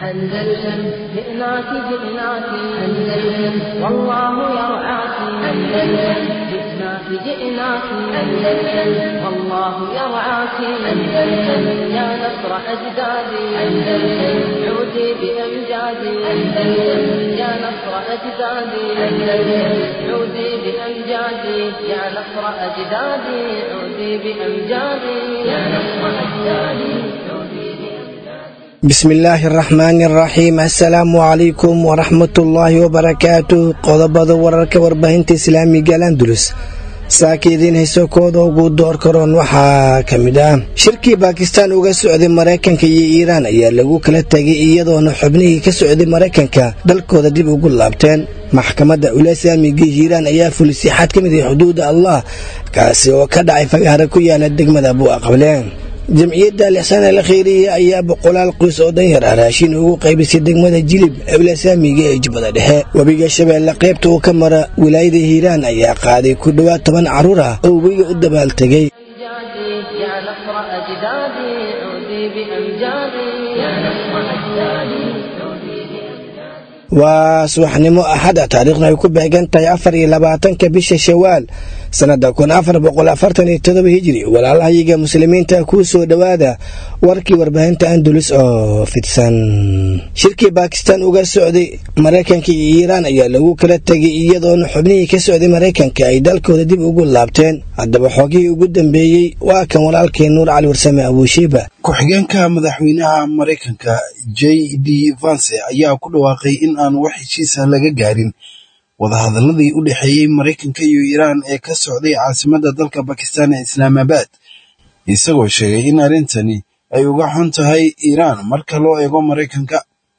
أندلسن جئناك جئناك أندلسن والله يرعاك أندلسن جئناك جئناك أندلسن والله يرعاك أندلسن يا نصر أجدادي أندلسن عودي بأمجادي أندلسن يا نصر أجدادي أندلسن عودي بأمجادي يا نصر أجدادي عودي بأمجادي يا نصر أجدادي عودي بأمجادي bismillaahi araxmaani araxiim assalaamu calaykum waraxmatullaahi wabarakaatu qodobada wararka warbaahinta islaamiga landulus saaka idiin hayso kooda ugu door karoon waxaa ka mid ah shirkii baakistaan uga socday maraykanka iyo iiraan ayaa lagu kala tegay iyadoona xubnihii ka socday maraykanka dalkooda dib ugu laabteen maxkamadda ulasaamiga hiiraan ayaa fulisay xad ka mid ah xuduuda allah kaasi oo ka dhacay fagaara ku yaala degmada buuaqable jamciyadda alixsaan al kheyriya ayaa boqolaal qoys oo danyar ah raashin ugu qaybisay degmada jilib ewlasaamiga ee jubbada dhexe webiga shabeelle qaybta uu ka mara wilaayada hiiraan ayaa qaaday ku dhowaad toban carruur ah oo webiga u dabaaltegay أمجادي يا نصر أجدادي عودي بأمجادي يا نصر أجدادي عودي بأمجادي waa subaxnimo axada taariikhna ay ku beegan tahay afar iyo labaatanka bisha shawaal sannada kun afar boqol afartan iyo todoba hijiri walaalahayaga muslimiinta kuu soo dhowaada warkii warbaahinta andulus oo fidsan shirkii baakistaan uga socday maraykanka iyo iiraan ayaa lagu kala tegay iyadoona xubnihii ka socday maraykanka ay dalkooda dib ugu laabteen haddaba xoogihii ugu dambeeyey waa kan walaalkii nuur cali warsame abuushiiba ku-xigeenka madaxweynaha maraykanka j d vance ayaa ku dhawaaqay in aan wax heshiisa laga gaarin wadahadaladii u dhexeeyey maraykanka iyo iiraan ee ka socday caasimadda dalka bakistan ee islaamaabad isagoo sheegay in arrintani ay uga xun tahay iiraan marka loo eego maraykanka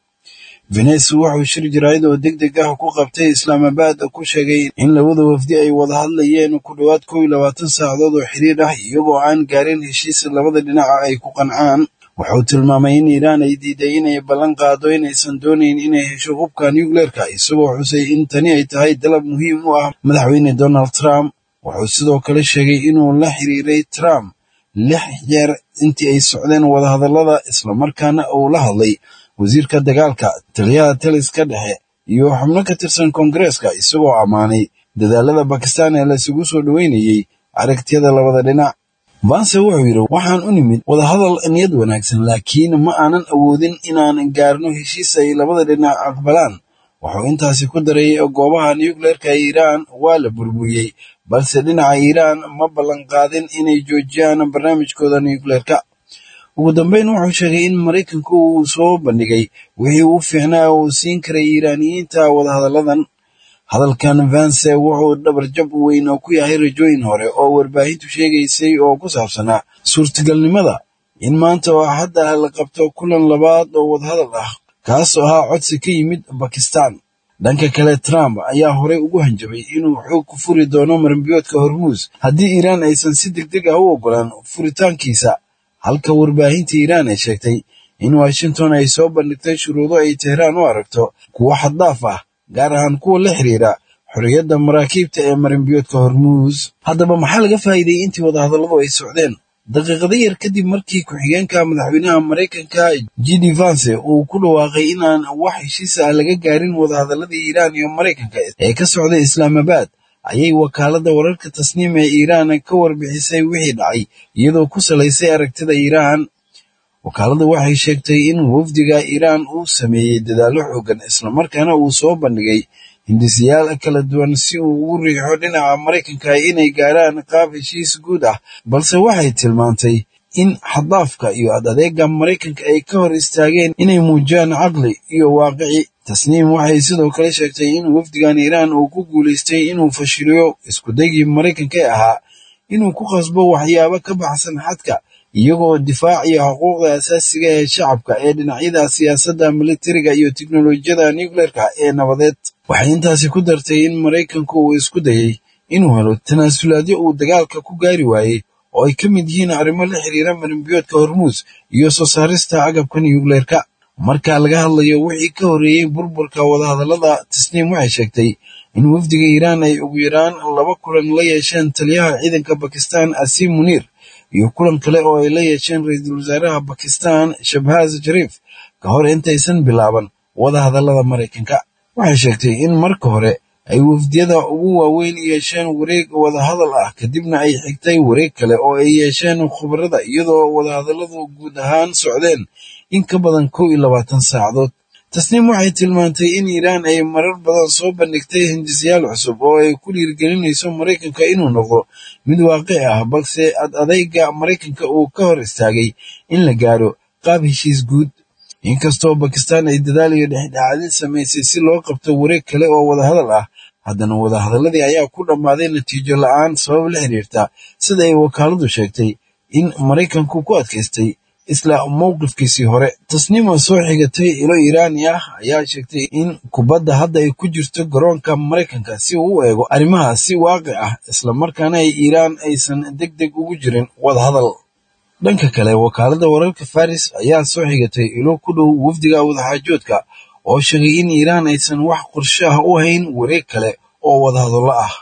venes wuxuu shir jaraa'id oo deg deg ah ku qabtay islaamaabad ku sheegay in labada wafdi ay wada hadlayeen ku dhowaad kow iyo labaatan saacadood oo xiriir ah iyagoo aan gaarin heshiis labada dhinaca ay ku qancaan wuxuu tilmaamay in iiraan ay diiday inay ballan qaado inaysan doonayn inay hesho hubka nucleerka isagoo xusay in tani ay tahay dalab muhiim u ah madaxweyne donald trump wuxuu sidoo kale sheegay inuu la xiriiray trump lix jeer intii ay socdeen wadahadallada islamarkaana uu la hadlay wasiirka dagaalka taliyaha taliska dhexe iyo xubno ka tirsan koongareeska isagoo ammaanay dadaalada bakistan ee laisugu soo dhoweynayey aragtiyada labada dhinac vance wuxuu yidhi waxaan u nimid wadahadal niyad wanaagsan laakiin ma aanan awoodin inaan gaarno heshiis ay labada dhinac aqbalaan wuxuu intaasi ku daray goobaha nucleerka iiraan waa la burburiyey balse dhinaca iiraan ma ballanqaadin inay joojiyaan barnaamijkooda nucleerka ugu dambeyn wuxuu sheegay in maraykanku uu soo bandhigay wixii uu fiicnaa uu siin karay iiraaniyiinta wadahadalladan hadalkan vance wuxuu dhabarjab weyn ku yahay rajooyin hore oo warbaahintu sheegaysay oo ku saabsanaa suurtagalnimada in maanta oo hadda la qabto kulan labaad oo wadahadal ah kaasoo ahaa codsi ka yimid bakistan dhanka kale trump ayaa horey ugu hanjabay inuu xoog ku furi doono marambiyoodka hormuus haddii iiraan aysan si deg deg ah u ogolaan furitaankiisa halka warbaahinta iiraan ay sheegtay in washington ay soo bandhigtay shuruudo ay tehraan u aragto kuwo xaddaaf ah gaar ahaan kuwa la xiriira xorriyadda maraakiibta ee marimbiyoodka hormuus haddaba maxaa laga faa'iiday intii wadahadalladu ay socdeen daqiiqado yar kadib markii ku-xigeenka madaxweynaha maraykanka j d vance uu ku dhawaaqay inaan wax heshiis ah laga gaarin wadahadalladii iiraan iyo maraykanka ee ka socday islaamaabad ayay wakaaladda wararka tasniim ee iiraan ka warbixisay wixii dhacay iyadoo ku salaysay aragtida iiraan wakaaladda waxay sheegtay in wafdiga iiraan uu sameeyey dadaallo xoogan islamarkaana uu soo bandhigay hindisayaal kala duwan si uu ugu riixo dhinaca maraykanka inay gaaraan qaab heshiis guud ah balse waxay tilmaantay in xadaafka iyo ad adeega maraykanka ay ka hor istaageen inay muujiyaan caqli iyo waaqici tasniim waxay sidoo kale sheegtay in wafdigan iiraan uu ku guulaystay inuu fashiliyo iskudaygii maraykanka ee ahaa inuu ku qasbo waxyaabo ka baxsan xadka iyagoo difaaciya xuquuqda asaasiga ee shacabka ee dhinacyada siyaasadda militariga iyo tiknolojiyada nucleerka ee nabadeed waxay intaasi ku dartay in maraykanku uu isku dayey inuu helo tanaasulaadyo uu dagaalka ku gaari waayey oo ay ka mid yihiin arrimo la xiriira marimbiyoodka hormuus iyo soo saarista agabka nucleerka marka laga hadlayo wixii ka horreeyey burburka wadahadallada tasniim waxay sheegtay in wafdiga iiraan ay ugu yaraan laba kulan la yeesheen taliyaha ciidanka bakistan asiim muniir iyo kulan kale oo ay la yeesheen ra-iisul wasaaraha bakistan shabhaz shariif ka hor intaysan bilaaban wadahadallada maraykanka waxay sheegtay in marka hore ay wafdiyada ugu waaweyn yeesheen wareeg wadahadal ah kadibna ay xigtay wareeg kale oo ay yeesheen khubarada iyadoo wadahadalladu guud ahaan socdeen in ka badan kow iyo labaatan saacadood tasniim waxay tilmaantay in iiraan ay marar badan soo bandhigtay hindisayaal cusub oo ay ku dhiirgelinayso maraykanka inuu noqdo mid waaqici ah balse ad adayga maraykanka uu ka hor istaagay in la gaaro qaab heshiis guud inkastoo bakistaan ay dadaal iyo dhexdhexaadin samaysay si loo qabto wareeg kale oo wadahadal ah haddana wadahadalladii ayaa ku dhammaaday natiijo la'aan sabab la xiriirta sida ay wakaaladu sheegtay in maraykanku ku adkaystay isla mowqifkiisii hore tasniima soo xigatay ilo iiraani ah ayaa sheegtay in kubadda hadda ay ku jirto garoonka maraykanka si uu u eego arrimaha si waaqic ah islamarkaana ay iiraan aysan deg deg ugu jirin wadahadal dhanka kale wakaaladda wararka faris ayaa soo xigatay ilo ku dhow wafdiga wadaxaajoodka oo sheegay in iiraan aysan wax qorshe ah u hayn wareeg kale oo wadahadallo ah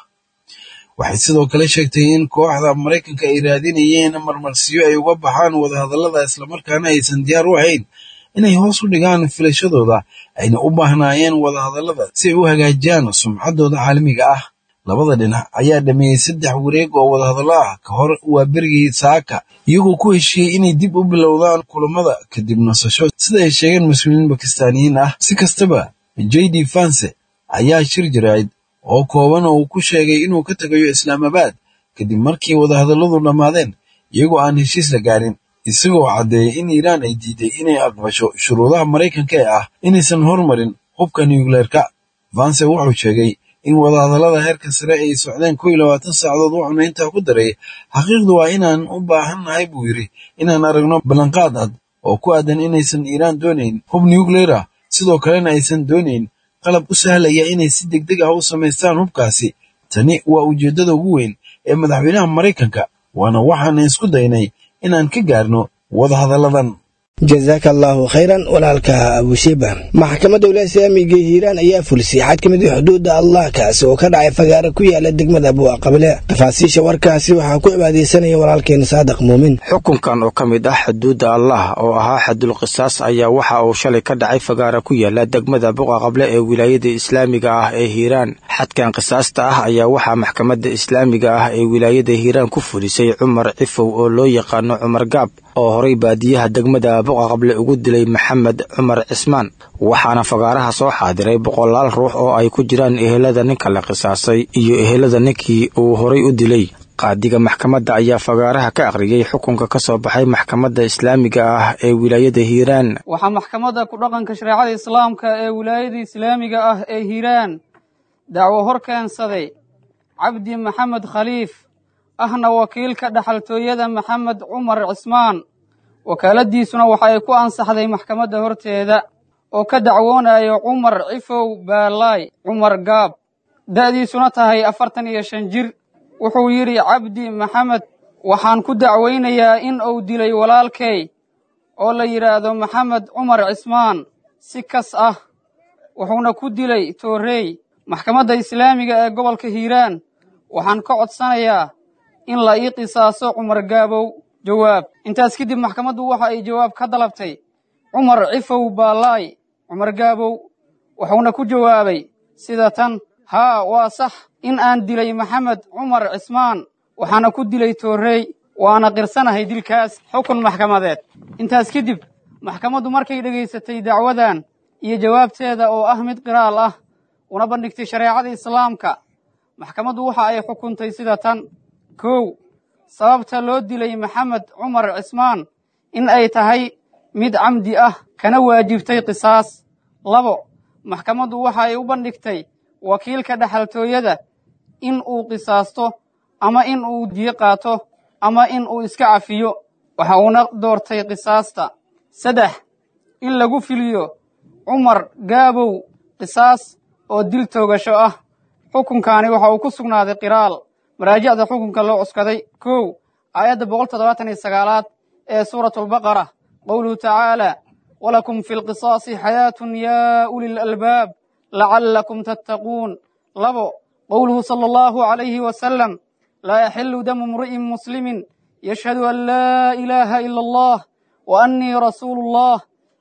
waxay sidoo kale sheegtay in kooxda maraykanka ay raadinayeen marmarsiyo ay uga baxaan wadahadallada islamarkaana aysan diyaar u ahayn inay hoos u dhigaan filashadooda ayna u baahnaayeen wadahadallada si ay u hagaajiyaan sumcaddooda caalamiga ah labada dhinac ayaa dhameeyey saddex wareeg oo wadahadallo ah ka hor waa berigii saaka iyagoo ku heshiiyey inay dib u bilowdaan kulamada kadib nasasho sida ay sheegeen mas-uuliyiin bakistaaniyiin ah si kastaba j d fanse ayaa shir jirayd oo kooban oo uu ku sheegay inuu ka tegayo islaamabaad kadib markii wadahadalladu dhammaadeen iyagoo aan heshiis la gaarin isagoo caddeeyey in iiraan ay diiday inay aqbasho shuruudaha maraykanka ee ah inaysan hormarin hubka nucleerka vanse wuxuu sheegay in wadahadallada heerka sare ay socdeen kow iyo labaatan saacadood wuxuuna intaa ku daray xaqiiqdu waa inaan u baahannahay buu yidhi inaan aragno ballanqaad cad oo ku aadan inaysan iiraan doonayn hub nucleer ah sidoo kalena aysan doonayn qalab u sahlaya inay si deg deg ah u samaystaan hubkaasi tani waa ujeeddada ugu weyn ee madaxweynaha maraykanka waana waxaan isku daynay inaan ka gaarno wadahadalladan jazaaka allaahu khayran walaalka abushiba maxkamadda walaaya islaamiga hiiraan ayaa fulisay xad ka mid a xuduudda allah kaasi oo ka dhacay fagaara ku yaala degmada abuaqable tafaasiisha warkaasi waxaa ku cibaadaysanaya walaalkeena saadiq muumin xukunkan oo ka mid ah xuduudda allah oo ahaa xadul qisaas ayaa waxa uu shalay ka dhacay fagaara ku yaala degmada buqaqable ee wilaayada islaamiga ah ee hiiraan xadkan qisaasta ah ayaa waxaa maxkamadda islaamiga ah ee wilaayada hiiraan ku fulisay cumar cifow oo loo yaqaano cumar gaab oo horay baadiyaha degmada buqaqable ugu dilay maxamed cumar cismaan waxaana fagaaraha soo xaadiray boqolaal ruux oo ay ku jiraan ehelada ninka la qisaasay iyo ehelada ninkii uu horay u dilay qaadiga maxkamadda ayaa fagaaraha ka akhriyey xukunka ka soo baxay maxkamadda islaamiga ah ee wilaayada hiiraan waxaa maxkamadda ku dhaqanka shareecada islaamka ee wilaayada islaamiga ah ee hiiraan dacwo hor keensaday cabdi maxamed khaliif ahna wakiilka dhaxaltooyada maxamed cumar cismaan wakaaladiisuna waxa ay ku ansaxday maxkamadda horteeda oo ka dacwoonayo cumar cifow baalaay cumar gaab da'diisuna tahay afartan iyo shan jir wuxuu yidhi cabdi maxamed waxaan ku dacwaynayaa in uu dilay walaalkay oo la yidhaahdo maxamed cumar cismaan si kas ah wuxuuna ku dilay toorey maxkamadda islaamiga ee gobolka hiiraan waxaan ka codsanayaa in la ii qisaaso cumar gaabow jawaab intaas kadib maxkamaddu waxa ay jawaab ka dalabtay cumar cifow baalaay cumar gaabow wuxuuna ku jawaabay sida tan haa waa sax in aan dilay maxamed cumar cismaan waxaana ku dilay toorey waana qirsanahay dilkaas xukun maxkamadeed intaas kadib maxkamaddu markay dhegaysatay dacwadan iyo jawaabteeda oo ah mid qiraal ah una bandhigtay shareecada islaamka maxkamaddu waxa ay xukuntay sida tan kow sababta loo dilay maxamed cumar cismaan in ay tahay mid camdi ah kana waajibtay qisaas labo maxkamaddu waxa ay u bandhigtay wakiilka dhaxaltooyada in uu qisaasto ama in uu diyo qaato ama in uu iska cafiyo waxa uuna doortay qisaasta saddex in lagu filiyo cumar gaabow qisaas oo dil toogasho ah xukunkaani waxa uu ku sugnaaday qiraal maraajicda xukunka loo cuskaday kow aayadda boqol toddobaatan iyo sagaalaad ee suuratulbaqara qowluhu tacaala walakum fi lqisaasi xayaatun yaa uli lalbaab lacallakum tattaquun labo qowluhu sala allahu calayhi wasalam laa yaxilu damu imri'in muslimin yashhadu an laa ilaaha ila allah wa annii rasuulu allah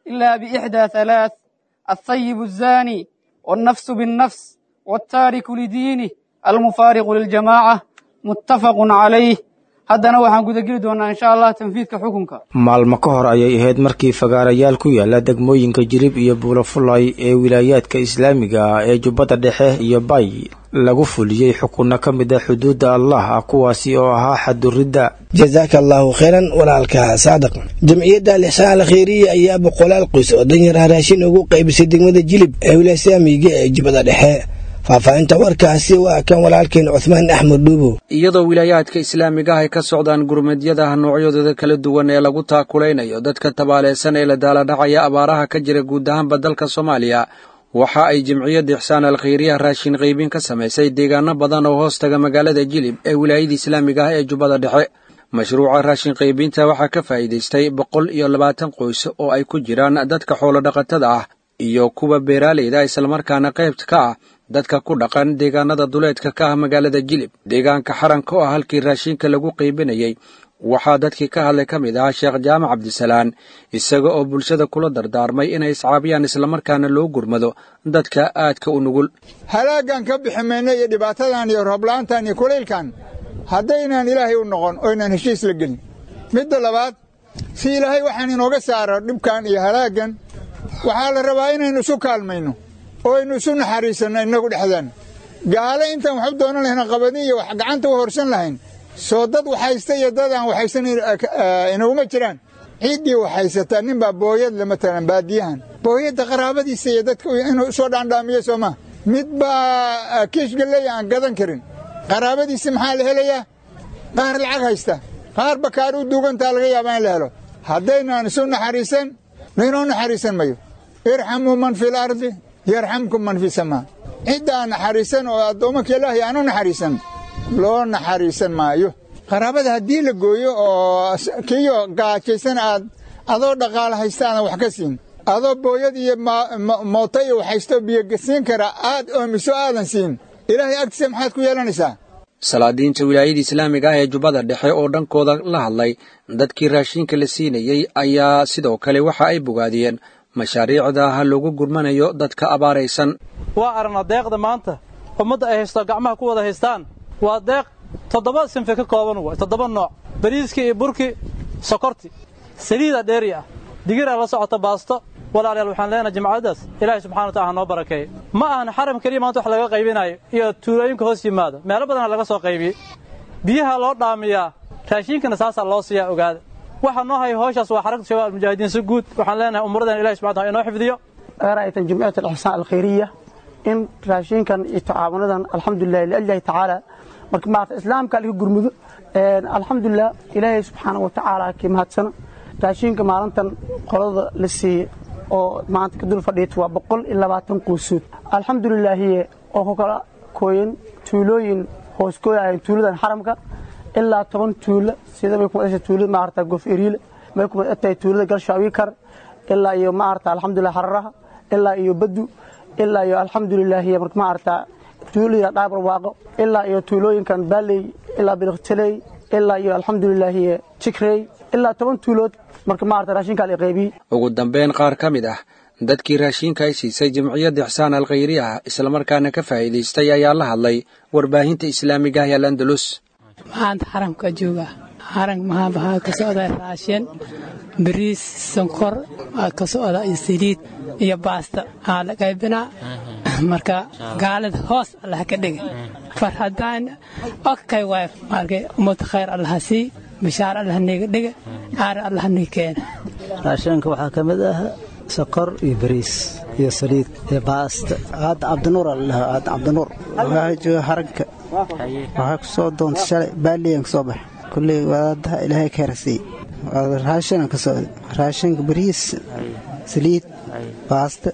إلا بإحدى ثلاث الثيب الزاني والنفس بالنفس والتارك لدينه المفارق للجماعة متفق عليه haddana waxaan gudageli doonaa insha allah tanfiidka xukunka maalmo ka hor ayay ahayd markii fagaarayaal ku yaala degmooyinka jirib iyo buulafulay ee wilaayaadka islaamiga ah ee jubbadda dhexe iyo bay lagu fuliyey xukunno ka mid a xuduudda allah kuwaasi oo ahaa xaduridda jasaaka allaahu khayran walaalka saadiq jamciyadda alixsaan alkhayriya ayaa boqolaal qoys oo danyar haraashin ugu qaybisay degmada jilib ee wilaaya islaamiga ee jubbada dhexe faahfaahinta warkaasi waa kan walaalkeen cuhmaan axmed dhuubo iyadoo wilaayaadka islaamiga ah ay ka socdaan gurmadyadaha noocyadooda kala duwan ee lagu taakulaynayo dadka tabaaleysan ee la daaladhacaya abaaraha ka jira guud ahaanba dalka soomaaliya waxa ay jimciyadda ixsaan alkhayriya raashin qaybin ka samaysay deegaano badan oo hoos taga magaalada jilib ee wilaayada islaamiga ah ee jubbada dhexe mashruuca raashin qaybinta waxaa ka faa'iidaystay boqol iyo labaatan qoys oo ay ku jiraan dadka xoolodhaqatada ah iyo kuwa beeraaleyda islamarkaana qaybta ka ah dadka ku dhaqan deegaanada duleedka ka ah magaalada jilib deegaanka xaranka oo ah halkii raashinka lagu qaybinayey waxaa dadkii ka hadlay ka mid ahaa sheekh jaamac cabdisalaan isaga oo bulshada kula dardaarmay inay iscaabiyaan islamarkaana loo gurmado dadka aadka u nugul halaaggan ka bixi mayno iyo dhibaatadan iyo roobla'aantan iyo kulaylkan haddaynaan ilaahay u noqon oo inaan heshiis la gelin midda labaad si ilaahay waxaan inooga saaro dhibkan iyo halaaggan waxaa la rabaa inaynu isu kaalmayno oo aynu isu naxariisanno innagu dhexdaan gaale intaan waxu doonan lahayn qabadin iyo wax gacanta u horsan lahayn soo dad waxhaysta iyo dad aan waxhaysan inaguma jiraan ciiddii waxhaysataa nin baa booyad le matalan baadiyahan booyadda qaraabadiisa iyo dadka inuu usoo dhaandhaamiyo soo maa mid baa kiish galley aan gadan karin qaraabadiisi maxaa la helayaa qaar lacag haysta qaar bakaar u duugantaa laga yaabaa in la helo haddaynaan isu naxariisan laynoo naxariisan mayo irxamuu man fi lardi yarxamkum man fi samaa cidda aan naxariisan oo addoommanka ilaahay aanu naxariisan loo naxariisan maayo qaraabada haddii la gooyo oo kiyo gaajaysan aad adoo dhaqaala haysta aadan wax ka siin adoo booyad iyo mooto iyo waxhaysto biyo siin kara aad oomiso aadan siin ilaahay agtiisa maxaad ku yeelanaysaa salaadiinta wilaayada islaamiga ah ee jubbada dhexe oo dhankooda la hadlay dadkii raashinka la siinayey ayaa sidoo kale waxa ay bogaadiyeen mashaariicda ha loogu gurmanayo dadka abaaraysan waa aragna deeqda maanta ummadda ay haysto gacmaha ku wada haystaan waa deeq toddoba sinfe ka kooban way toddoba nooc bariiskii iyo burkii sokorti saliida dheeri ah digiraa la socota baasto walaalayaal waxaan leenahay jimcadaas ilaahay subxana wa taala noo barakeeye ma ahan xaram keliya maanta wax laga qaybinayo iyo tuulooyinka hoos yimaada meelo badana laga soo qaybiyey biyaha loo dhaamiyaa raashiinkana saasaa loo siiyaa ogaada waxaa noo haya howshaas waa xarakta shabaab almujaahidiin si guud waxaan leenahay umuradan ilahi subxana taala inoo xifdiyo ra'aytan jumciyat alixsaan alkhayriya in raashinkan iyo tacaawunadan alxamdulilah liallahi tacaala marka maarata islaamka laga gurmudo alxamdulilah ilaahay subxaana wa tacaala kii mahadsano raashinka maalintan qolada la siiyey oo maanta ka dul fadhiita waa boqol iyo labaatan quusuud alxamdulilaahiye oo ku kala kooyan tuulooyin hooskooyahayn tuuladan xaramka ilaa toban tuulo sida may kuma dhashay tuulada maarata gof eriile may kuma dhatahay tuulada galshaawikar ilaa iyo maarata alxamdulilah hararaha ilaa iyo badu ilaa iyo alxamdulilaahiye marka maarata tuulada dhaabar waaqo ilaa iyo tuulooyinkan baaley ilaa biliqtaley ilaa iyo alxamdulilaahiye jikrey ilaa toban tuulood marka maarata raashinkaa la qaybiyey ugu dambeyn qaar ka mid ah dadkii raashinka ay siisay jamciyadda ixsaan alkhayri ah islamarkaana ka faa'iidaystay ayaa la hadlay warbaahinta islaamiga ah ee landalus maanta xaramka jooga xarank maxaa waxaa ka socda raashin bariis sonkor waa ka socda iyo saliid iyo baasta aa la qaybinaa marka gaalada hoos allah ka dhiga farhadaan okay waay markay ummad khayr allah sii bishaar allah niga dhiga aara allah niga keena raashinka waxaa ka mid ah sokor iyo bariis iyo saliid iyo baasta aada cabdinuur aldhaha aada cabdinuur waxaa jooga haranka waxaa ku soo doontay shalay baaliyan ka soo baxa kulley wadaadaha ilaahay ka hersiiy raashinan ka socda raashinka bariis saliid baasta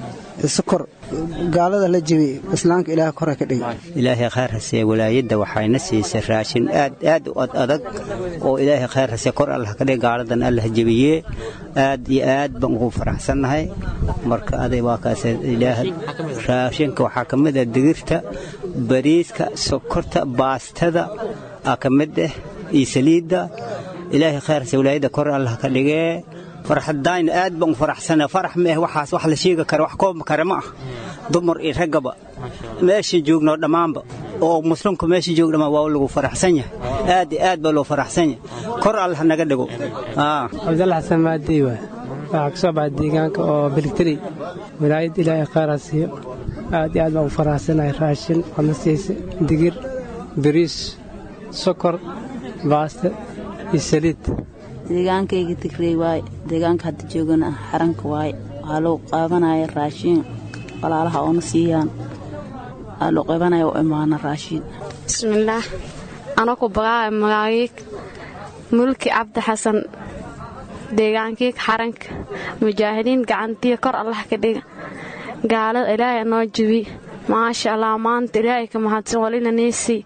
sokor gaalada la jebiyey islaamka ilaah kore ka dhigay ilaahay khayr hasee walaayadda waxayna siisay raashin aad aad u ad adag oo ilaahay khayr hasee kor allah ka dhig gaaladan allah jebiyee aad iyo aad baan ugu faraxsannahay marka aday waa kaas ilaah raashinka waxaa ka mid ah digirta bariiska sokorta baastada aa ka mid ah iyo saliidda ilaahay khayr hasee walaayadda kor allah ka dhigee farxadayn aad baan u faraxsana farax ma ah waxaas wax la sheegi kara wax koobi kara ma ah dumar iyo raggaba meesha joogno dhammaanba oo muslimku meesha joog dhammaan waa lagu faraxsan yahay aad iyo aad baa loo faraxsan yahay kor allah naga dhigo cabdalla xasan maadey waay waxaa ka soo baxa deegaanka oo beligteri wilaayad ilaahay khayraa siiyo aad iyo aad baan u faraxsanahay raashin wadna siisa digir bariis sokor baaste iyo saliid deegaankayga tigrey waaye deegaanka hadda joogana xaranka waaye waxaa loo qaabanaya raashiin walaalaha oona siiyaan waxaa loo qaabanaya u imaana raashiin bismillaah anaku bagaaya magaagiig mulki cabdi xasan deegaankiig xaranka mujaahidiin gacantiya kor allah ka dhiga gaalada ilaahay noo jibi maasha allah maanta ilaahay ka mahadsan walina niisii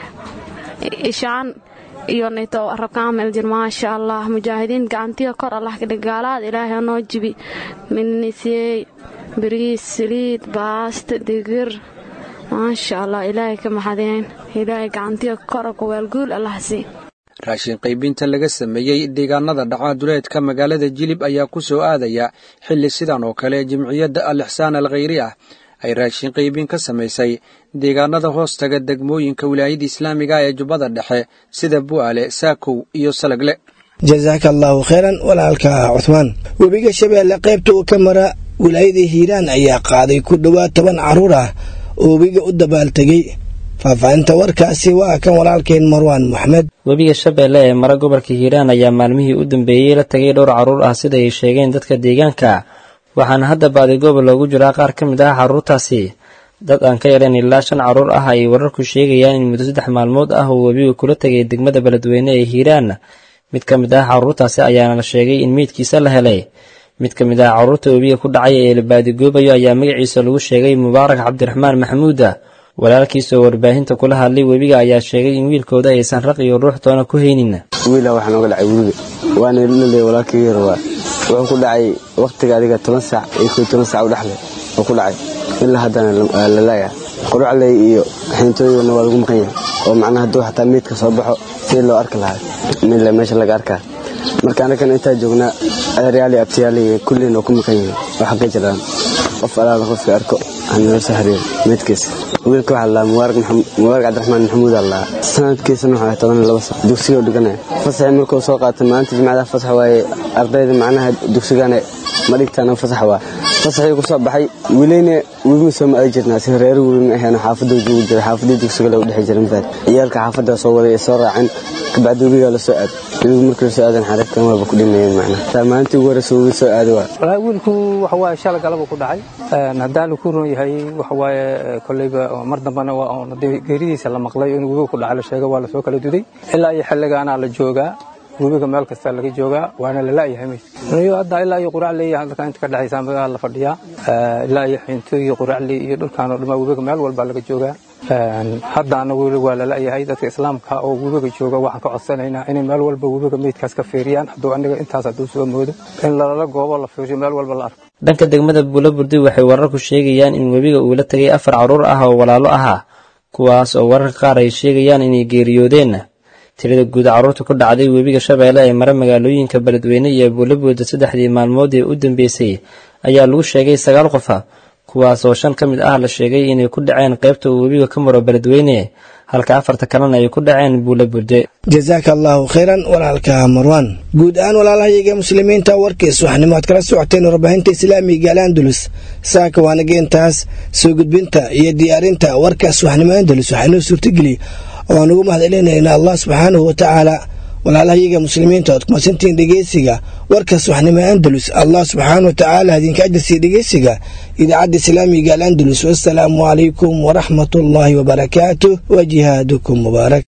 ishaan iyo nito rabkaamel jir maasha allah mujaahidiin gacantiya kor allah ka dhiga gaalada ilaahay noo jibi minnisiyey bariis saliid baasta digir maasha allah ilaahay ka maxadeen ilaahay gacantiya kora kuwaalguul allah sii raashin qaybinta laga sameeyey deegaanada dhaca duleedka magaalada jilib ayaa ku soo aadaya xilli sidan oo kale jimciyadda al ixsaan al khayri ah ay raashin qaybin ka samaysay deegaanada hoostaga degmooyinka wilaayada islaamiga ee jubbada dhexe sida bu'aale saakow iyo salagle jasaaka allaahu khayran walaalka cuhmaan webiga shabeelle qaybta uu ka mara wilaayada hiiraan ayaa qaaday ku dhowaad toban carruur ah oo webiga u dabaaltegey faahfaahinta warkaasi waa kan walaalkeen marwaan moxamed webiga shabeelle ee mara gobolka hiiraan ayaa maalmihii u dambeeyey la tagay dhowr carruur ah sida ay sheegeen dadka deegaanka waxaana hadda baadigooba loogu jiraa qaar ka mid ah carruurtaasi dad aan ka yareen ilaa shan carruur ah ay wararku sheegayaan in muddo saddex maalmood ah uu webiga kula tegay degmada beledweyne ee hiiraan mid ka mid ah carruurtaasi ayaana la sheegay in meydkiisa la helay mid ka mid ah carruurta webiga ku dhacay ee la baadigoobayo ayaa magaciisa lagu sheegay mubaarak cabdiraxmaan maxamuuda walaalkiisoo warbaahinta kula hadlay webiga ayaa sheegay in wiilkooda aysan raq iyo ruux toona ku haynin wiila waxaa nooga dhacay webiga waana laleey walaalkii yar waa wuxuu ku dhacay wakhtiga adiga toban saac iyo koo toban saac u dhexle oo ku dhacay ilaa haddana la laaya qurucley iyo xiintooyigana waa lagu maqan yahay oo macnaha hadduu xataa meydka soo baxo si loo arki lahaa midle meesha laga arkaa marka anagan intaa joognaa adeeryaal iyo abtiyaal iyo kulliin oo ku maqan yihiin waxa ka jiraan qof alaala qofkii arko hanala soo xiriir meydkiisa wiilka waxaa lalaa mubaarak cabdiraxmaan maxamuud aa lalaa sanadkiisana waxaa toban laba sano dugsigoo dhiganaya fasaxii markuu soo qaatay maalinta jimcada fasax waaye ardayda macnaha dugsigana ma dhigtaan fasax waa fasaxii ku soo baxay wiilayna wibima soo ma aadi jirnaa si reer wibima ahayn xaafadda joogi jiray xaafadii dugsiga lagu dhex jiray mafaad ciyaalka xaafadda soo waday ee soo raaceen kabacdi webigaa la soo aad webigu markii la soo aadan xariirkan waaba ku dhimayeen macnaha maalintii ugu horeysa webi soo aada waa walaahi wiilku waxa waaye shala galaba ku dhacay haddaa laku ron yahay waxa waaye kolleyba mar dambana waa oon haddii geeridiisa la maqlay in webiga ku dhacay la sheegay waa lasoo kala duday ilaa iyo xilligaanaa la joogaa webiga meel kasta laga joogaa waana la la'yahay meyd niyo hadda ilaa iyo quracley halka inta ka dhexaysa magaala la fadhiyaa ilaa iyo xiinto iyo quracley iyo dhulkaan oo dhammaa webiga meel walba laga joogaa haddaana weli waa la la'yahay dadka islaamka oo webiga jooga waxaan ka codsanaynaa inay meel walba webiga meydkaas ka fiiriyaan hadduu aniga intaas hadduu soo moodo in lalala goobo la fiiriyo meel walba la arko dhanka degmada buulaburdi waxay wararku sheegayaan in webiga uu la tegay afar carruur ah oo walaalo ahaa kuwaas oo wararka qaar ay sheegayaan inay geeriyoodeen tirada guud carruurta ku dhacday webiga shabeelle ee mara magaalooyinka beledweyne iyo buulaburda saddexdii maalmood ee u dambeysay ayaa lagu sheegay sagaal qofa kuwaas oo shan ka mid ah la sheegay inay ku dhaceen qaybta uu webiga ka maro beledweyne halka afarta kalena ay ku dhaceen buulaburde jasaaka allaahu khayran walaalka marwaan guud ahaan walaalahayaga muslimiinta warkiis waxnimo aad kala socoteen warbaahinta islaamiga al andalus saaka waanaga intaas soo gudbinta iyo diyaarinta warkaas waxnimo andalus waxaa inoo suurtageliya oo aan ugu mahadcelinayna allah subxaanahu watacaala walaalahayaga muslimiinta ood kumasantihiin dhegeysiga warkaas waxnimo andalus allah subxaana watacaala idinka ajirsiiya dhegeysiga idaacadda islaamiga al andalus wassalaamu calaykum waraxmat ullaahi wabarakaatuh wa jihaadukum mubaarak